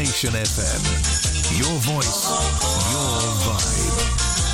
Nation FM. Your voice, your vibe.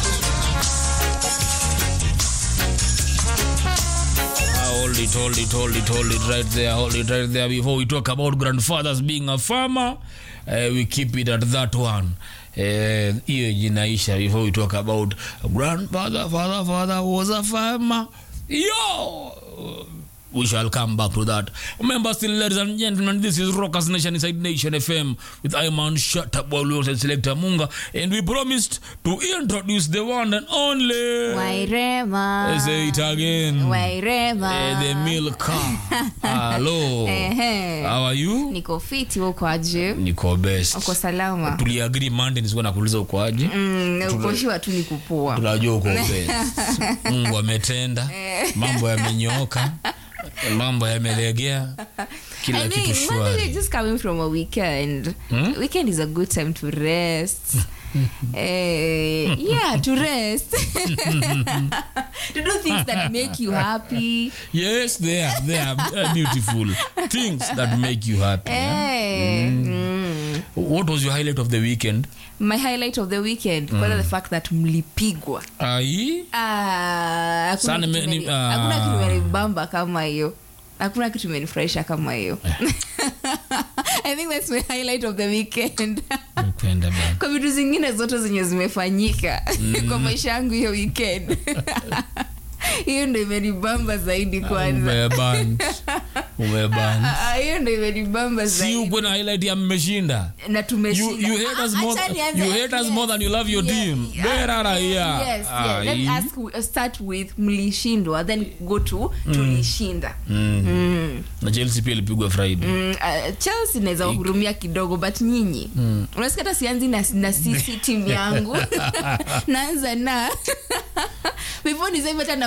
Hold it, hold it, hold it, hold it right there, hold it right there. Before we talk about grandfathers being a farmer, uh, we keep it at that one. Eh, hiyo jinaisha before we talk about grandfather, father, father was a farmer. Yo! We shall come back to that. Remember, still, ladies and gentlemen, this is Rockers Nation inside Nation FM with Iman Shatabwalu and Selector Munga, and we promised to introduce the one and only. Wairema. Say it again. Wairema. Eh, the milk hello Ehe. how are you Niko fiti huko aje? niko best Uko salama? tuliagri monday nisikuwa nakuuliza uko aje Mm, ukoshiwa tu ni kupua. tunajua uko best mungu ametenda mambo yamenyooka mambo yamelegea kila I kitu mean, Monday shwari just coming from a weekend. Weekend is a good time to rest. Eh, yeah, to rest. to do things that make you happy. yes they are they are uh, beautiful things that make you happy yeah? Eh, mm. what was your highlight of the weekend My highlight of the weekend kwanza the fact that mlipigwa. ai Ah, hakuna Sana kitu me- ni- imeni- ah. hakuna kitu imenibamba kama hiyo hakuna kitu imenifurahisha kama hiyo i think that's my highlight of the weekend Napenda bana. kwa vitu zingine zote zenye zimefanyika kwa maisha yangu hiyo weekend hiyo ndo imenibamba zaidi kwanza umeband umeband Ah, hiyo ndo imenibamba si zaidi ukwe na highlight ya mmeshinda na you, tumeshinda. you hate us Ah, more, acha nianze- you hate us yes, more than you love your yes, team yeah. berara yeah Yes, yes. Let me ask, uh, start with mlishindwa then go to tulishinda Mm. na chelsea pia ilipigwa friday Mm, uh, chelsea naweza wahurumia kidogo but nyinyi mm. unasikia hata sianzi na, na sisi timu yangu naanza na before niseme hata na